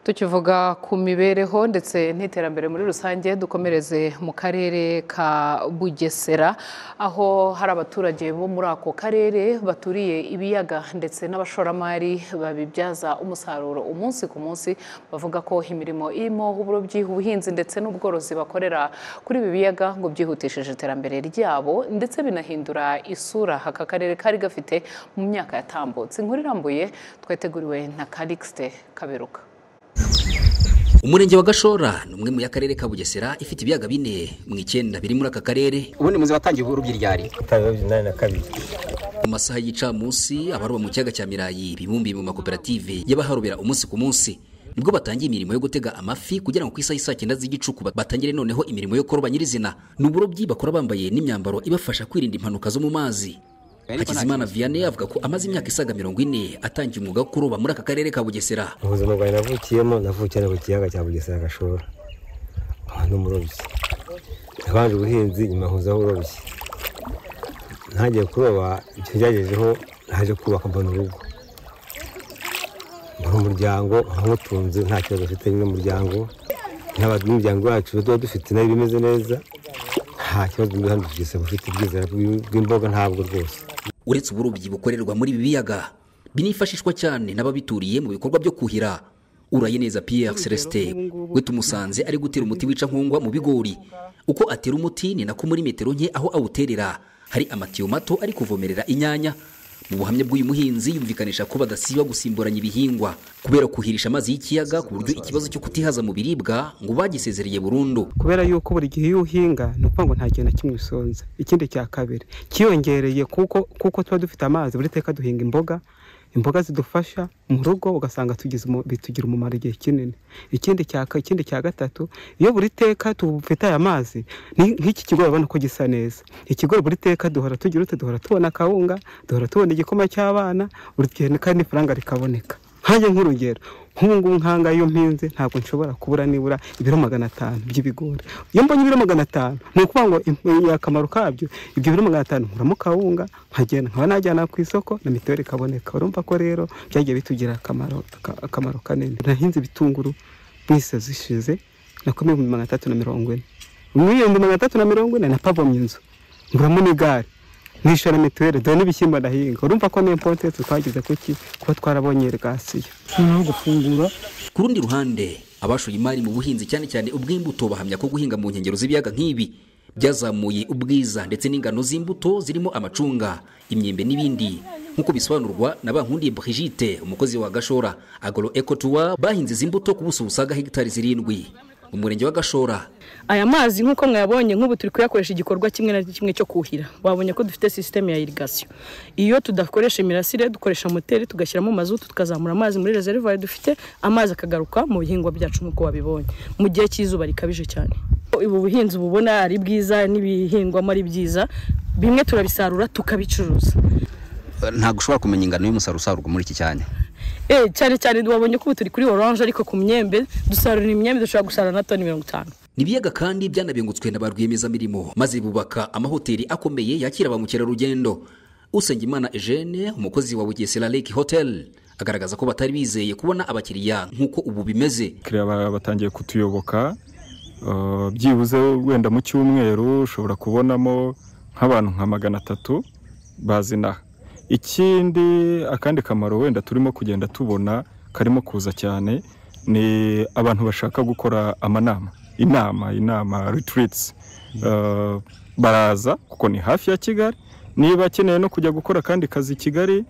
tukivuga ku mibereho ndetse n'iterambere muri rusange dukomereze mu karere ka bugesera aho hari abaturage bo muri ako karere baturiye ibiyaga ndetse n'abashoramari babibyaza umusaruro umunsi ku munsi bavuga ko imirimo irimo uburobyi ubuhinzi ndetse n'ubworozi bakorera kuri ibi biyaga ngo byihutishije iterambere ryabo ndetse binahindura isura aka karere kari gafite mu myaka yatambutse inkuru irambuye twateguriwe na Calixte Kaberuka umurenge wa gashora ni umwe mu y'akarere ka bugesera ifite ibiyaga bine mu icyenda biri muri aka karere ubundi muzi watangiye uburobyi ryari tariki umunani na kabiri mu masaha y'icamunsi abaroba mu kiyaga cya mirayi bibumbiye mu makoperative y'abaharobera umunsi ku munsi nibwo batangiye imirimo yo gutega amafi kugira ngo ku isaha y'i saa cyenda z'igicuku batangire noneho imirimo yo kuroba nyirizina ni uburobyi bakora bambaye n'imyambaro ibafasha kwirinda impanuka zo mu mazi hakizimana vianney avuga ko amaze imyaka isaga mirongo ine atangiye umwuga wo kuroba muri aka karere ka bugesera mu buzima bwawe navukiyemo navukiye no ku kiyaga cya bugesera gashora nkaba n'umurobyi nabanje ubuhinzi nyuma nkuzaho uburobyi ntagiye kuroba ibyo byagejeho naje kubaka mbona urugo mbona umuryango nkamutunze nta kibazo afite n'umuryango n'umuryango wacu tuba dufite nayo bimeze neza nta kibazo muri hano tugeze bufite ubwizera bw'imboga ntabwo rwose uretse uburobyi bukorerwa muri ibi biyaga binifashishwa cyane n'ababituriye mu bikorwa byo kuhira urayineza pierre celestin we tumusanze ari gutera umuti wica nkongwa mu bigori uko atera umuti ni nako muri metero nke aho awuterera hari amatiyo mato ari kuvomerera inyanya mu buhamya bw'uyu muhinzi yumvikanisha ko badasiba gusimburanya ibihingwa kubera kuhirisha amazi y'ikiyaga ku buryo ikibazo cyo kutihaza mu biribwa ngo bagisezereye burundu kubera yuko buri gihe iyo uhinga ni ukuvuga ngo nta kintu na kimwe usonza ikindi cya kabiri kiyongereye kuko kuko tuba dufite amazi buri teka duhinga imboga imboga zidufasha mu rugo ugasanga tugize umu- bitugira umumaro igihe kinini ikindi cya ka- ikindi cya gatatu iyo buri teka tufite aya mazi ni- nk'iki kigo urabona ko gisa neza ikigori buri teka duhora tugira ute duhora tubona akawunga duhora tubona igikoma cy'abana buri gihe kandi n'ifaranga rikaboneka nkanjye nk'urugero nk'ubu ngubu nkanga iyo mpinze ntabwo nshobora kubura nibura ibiro magana atanu by'ibigori iyo mbonye ibiro magana atanu ni ukuvuga ngo im- akamaro kabyo ibyo biro magana atanu nkuramo kawunga nkagenda nkaba najyana ku isoko na mituweli ikaboneka urumva ko rero byagiye bitugirira akamaro aka- akamaro kanini nahinze ibitunguru mu isazi ishize nakomeye ibihumbi magana atatu na mirongo ine mu ibihumbi magana atatu na mirongo ine napavomye inzu nguramo n'igare nishyura mituweli dore n'ibishyimbo ndahinga urumva ko n'impote twagize kuki kuba twarabonye irigasiyo ku rundi ruhande abashoye imari mu buhinzi cyane cyane ubw'imbuto bahamya ko guhinga mu nkengero z'ibiyaga nk'ibi byazamuye ubwiza ndetse n'ingano z'imbuto zirimo amacunga imyembe n'ibindi nk'uko bisobanurwa na bankundiye Brigitte umukozi wa Gashora Agro Eco Tour bahinze izi mbuto ku buso busaga hegitari zirindwi mu murenge wa Gashora aya mazi nk'uko mwayabonye nk'ubu turi kuyakoresha igikorwa kimwe na kimwe cyo kuhira babonye ko dufite sisiteme ya irigasiyo iyo tudakoresha imirasire dukoresha moteri tugashyiramo mazutu tukazamura amazi muri rezerivare dufite amazi akagaruka mu bihingwa byacu nk'uko wabibonye mu gihe cy'izuba rikabije cyane ubu buhinzi bubona ari bwiza n'ibihingwamo ari byiza bimwe turabisarura tukabicuruza ntabwo ushobora kumenya ingano y'umusaruro usarurwa muri iki cyanya Eh, cyane cyane wabonye ko ubu turi kuri oranje ariko ku myembe dusarura imyembe dushobora gusarura na toni mirongo itanu Ni ibiyaga kandi byanabengutswe na ba rwiyemezamirimo maze bubaka amahoteli akomeye yakira ba mukerarugendo usengimana eugene umukozi wa bugesera lake hotel agaragaza ko batari bizeye kubona abakiriya nk'uko ubu bimeze abakiriya ba- batangiye kutuyoboka Uh, byibuze wenda mu cyumweru ushobora kubonamo nk'abantu nka magana atatu bazinaha ikindi akandi kamaro wenda turimo kugenda tubona karimo kuza cyane ni abantu bashaka gukora amanama inama inama retreats Uh, baraza kuko ni hafi ya kigali niba akeneye no kujya gukora akandi kazi i kigali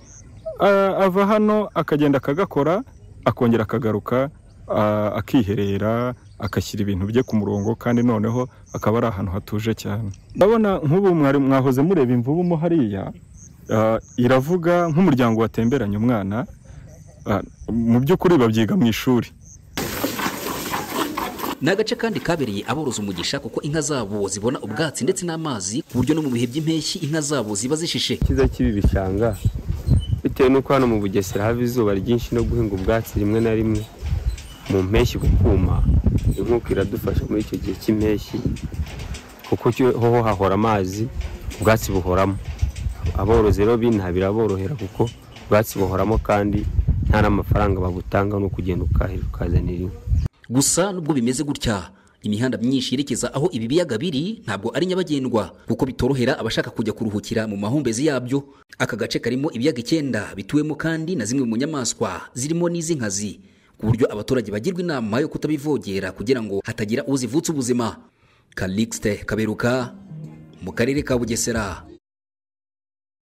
a- ava hano akagenda akagakora akongera akagaruka a- akiherera agashyira ibintu bye ku murongo kandi noneho akaba ari ahantu hatuje cyane ndabona nk'ubu mwari mwahoze mureba imvubu mo hariya a, iravuga nk'umuryango watemberanye umwana a, mu by'ukuri babyiga mu ishuri ni agace kandi kabereye aborozi umugisha kuko inka zabo zibona ubwatsi ndetse n'amazi ku buryo no mu bihe by'impeshyi inka zabo ziba zishishe icyiza cy'ibi bishanga bitewe n'uko hano mu bugesera haba izuba ryinshi no guhinga ubwatsi rimwe na rimwe mu mpeshyi bukuma inkuka iradufasha muri icyo gihe cy'impeshyi kuko cyo- hoho hahora amazi ubwatsi buhoramo aborozi rero binaha biraborohera kuko ubwatsi buhoramo kandi nta n'amafaranga bagutanga ni ukugenda ukahira ukazanira inka gusa nubwo bimeze gutya imihanda myinshi yerekeza aho ibi biyaga biri ntabwo ari nyabagendwa kuko bitorohera abashaka kujya kuruhukira mu mahumbezi yabyo aka gace karimo ibiyaga icyenda bituwemo kandi na zimwe mu nyamaswa zirimo n'iz'inkazi ku buryo abaturage bagirwa inama yo kutabivogera kugira ngo hatagira uzivutsa ubuzima kalixte kaberuka mu karere ka bugesera